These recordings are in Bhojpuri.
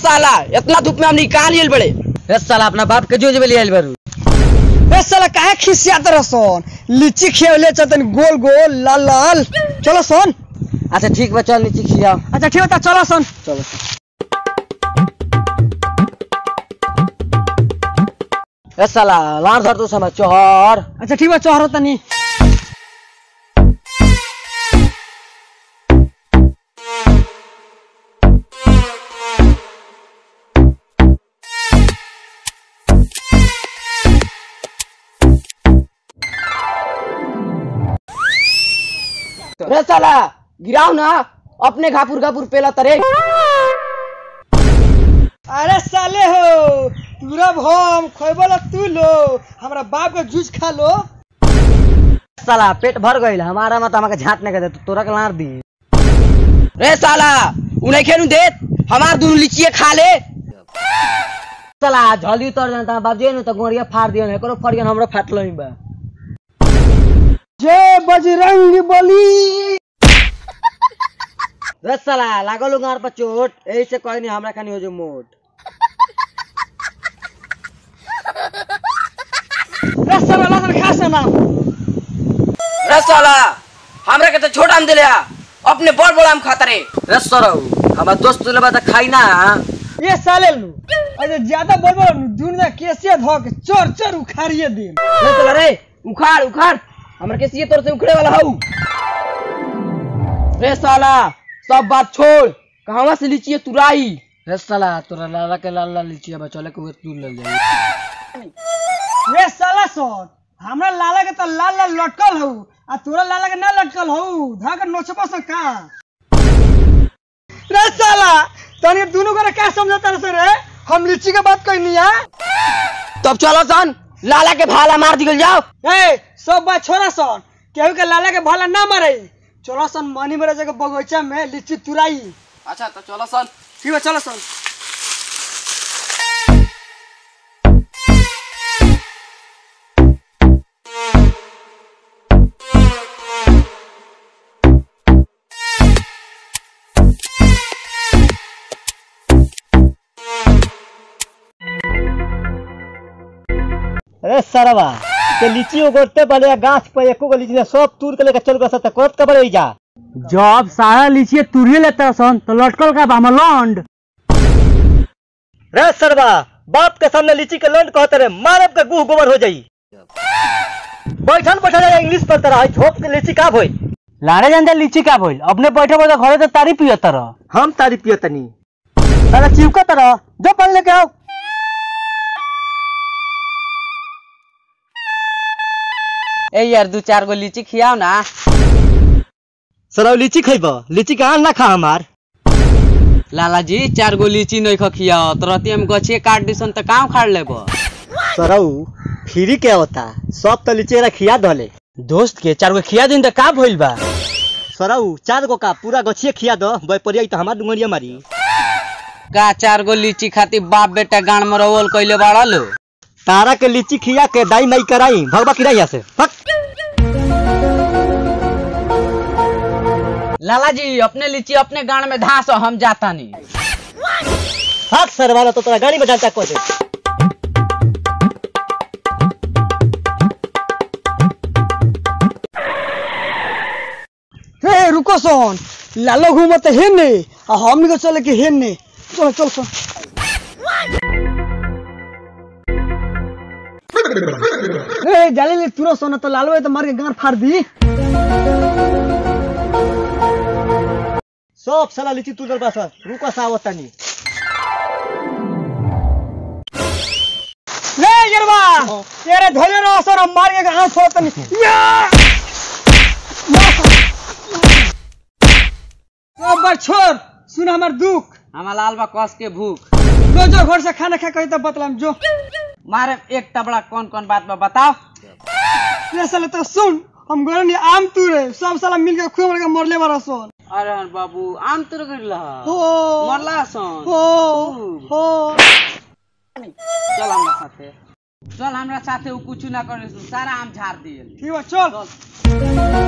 साला इतना धूप में हम निकाल लिए बड़े रे साला अपना बाप के जो जब ले आइल बारू ए साला काहे खिसियात रसन लीची खेवले चतन गोल गोल लाल लाल चलो सन अच्छा ठीक बा चल नीचे खियाओ अच्छा ठीक बता चलो सन चलो ए साला लार धर तू समझ चोहर अच्छा ठीक बा चोहरो तनी रे साला गिराओ ना अपने घापुर घापुर पेला तरे अरे साले हो पूरा भम खोइबला तू लो हमरा बाप के जूस खा लो साला पेट भर गइल हमारा मत हमके झाट नहीं कर दे तो तोरा के लार दी रे साला उन्हें खेलू देत हमार दोनों लीचिए खा ले साला झली उतर जाता बाप जे न तो गोरिया फाड़ दियो न एकरो फड़ गन हमरो फाटलो ही बा जय बजरंग बली रे साला लागल गार पर चोट एही से कहनी हमरा खानी हो जो मोट ए साला लगन खा से ना रे साला हमरा के तो छोटा आम दिले आ अपने बड़ बड़ आम खाता रे रे सरौ हमार दोस्त ले बा त खाई ना ये साले लू अरे ज्यादा बोल बोल दूर ना कैसे धो के चोर चोर उखाड़िए दे रे साला रे उखाड़ उखाड़ हमरा के सीए तोर से उखड़े वाला हऊ रे साला सब बात छोड़ कहवा से लीचिए तुराई रे साला तोरा लाला के लाल लाल लीची बा चले के तू ले जाई ये साला सोन हमरा लाला के तो लाल लाल लटकल हऊ आ तोरा लाला के ना लटकल हऊ धा के नोचबा से का रे साला तनी दोनों करे क्या समझता रे रे हम लीची के बात कहनी है तब चलो सन लाला के भाला मार दिगल जाओ ए सब बात छोड़ा सन केहू के लाला के भाला ना मारे चलो सन मनी मेरे जगह बगीचा में लीची तुराई अच्छा तो चलो सन ठीक है चलो सन अरे सरवा के लीची उगोते पड़े गाछ पे एको गो लीची ने सब तूर के लेके चल गए त कोत के बड़े जा जब सारा लीची तुरिए लेता सन तो लटकल का बामा लौंड रे सरवा बाप के सामने लीची के लंड कहते रे मारब के गुह गोबर हो जाई बैठन बैठा जाए इंग्लिश पढ़ता रहा झोप के लीची का भइल लारे जानते लीची का भइल अपने बैठे बैठे घरे तो तारी पियो तरह हम तारी पियतनी साला चिवका तरह जो पल लेके आओ ए यार दू चार गो लीची खियाओ ना सरव लीची खइब लीची के आन ना खा हमार लाला जी चार गो लीची नहीं ख खियाओ तो रहती हम गछे काट दिसन तो काम खाड़ लेब सरऊ फ्री के होता सब तो लीची रा खिया धले दोस्त के चार गो खिया दिन तो का भइल बा सरऊ चार गो का पूरा गछिए खिया दो बैपरिया तो हमार डुंगरिया मारी का चार गो लीची खातिर बाप बेटा गान मरवल कइले बाड़ा लो तारा के लीची खिया के दाई माई कराई भगवा किरा यहाँ से फक लाला जी अपने लीची अपने गान में धास हम जाता नहीं हाथ सरवाला तो तोरा गाड़ी में डालता को दे हे रुको सोन लालो घूमत हेने आ हमनी को चले के हेने चलो चल चल ए जाले ले तुरो सोना तो लालो है तो मार के गांड फाड़ दी सब साला लीची तुरल बा सर रुको सावतानी ले गरबा तेरे धोले रहो सोना मार के गांड फोड़ तनी या अब बार छोड़ सुन हमार दुख हमार लाल बा कस के भूख जो जो घर से खाना खा कही तो बतलाम जो मारे एक टबड़ा कौन कौन बात बा बताओ ये साला तो सुन हम गोरे नहीं आम तुरे सब साला मिल के खूब के मरले बारा सोन अरे बाबू आम तुर गिरला हो मरला सन हो हो चल हमरा साथे चल हमरा साथे उ कुछ ना करे सन, सारा आम झाड़ दिए ठीक है चल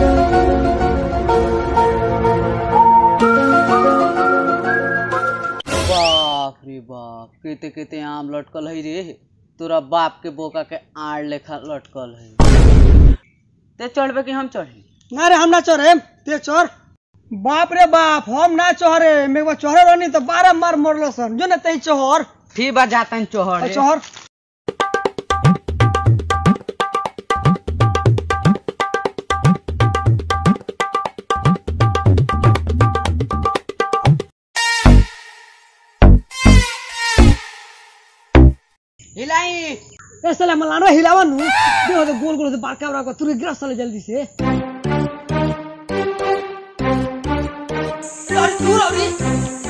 बाप रे केते केते आम लटकल है रे तोरा बाप के बोका के आड़ लेखा लटकल है ते चढ़बे कि हम चढ़ी ना रे हम ना चढ़े ते चढ़ बाप रे बाप हम ना चढ़े मेरे बार चढ़े रहनी तो बारह मार मरल सन जो ना तही चढ़ फिर बा जातन चढ़े चढ़ हिलाई ए साला मलानो हिलावा नु देखो तो गोल गोल से बारका बड़ा तू गिरा साले जल्दी से दूर औरी